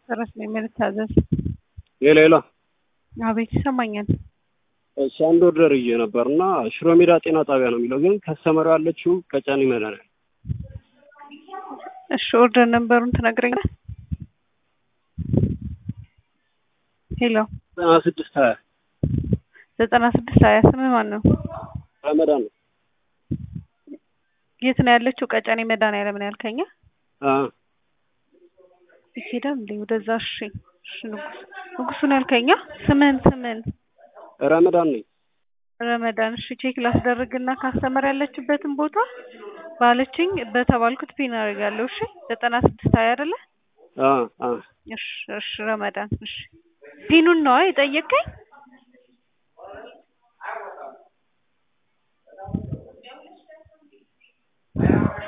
ጨረስ ነው የምንታዘዝ። ሌላ ሌላ አቤት ይሰማኛል። እሺ አንድ ኦርደር ይዤ ነበር እና ሽሮ ሜዳ ጤና ጣቢያ ነው የሚለው ግን ከስተመሩ ያለችው ቀጨኔ መድኃኒዓለም እሺ ኦርደር ነንበሩን ትነግረኛለህ? ሄሎ ዘጠና ስድስት ሀያ ዘጠና ስድስት ሀያ ስምህ ማን ነው? ረመዳን ነው። የት ነው ያለችው? ቀጨኔ መድኃኒዓለም ነው ያልከኝ? አ ይሄዳል እንዴ ወደዛ? እሺ እሺ ንጉስ ንጉሱን ያልከኛ? ስምህን ስምህን ረመዳን ነኝ። ረመዳን እሺ ቼክ ላስደርግና ካስተመር ያለችበትን ቦታ ባለችኝ በተባልኩት ፒን አደርጋለሁ። እሺ ዘጠና ስድስት ሀያ አይደለ? አ አ እሺ እሺ ረመዳን እሺ ፒኑን ነዋ የጠየቀኝ?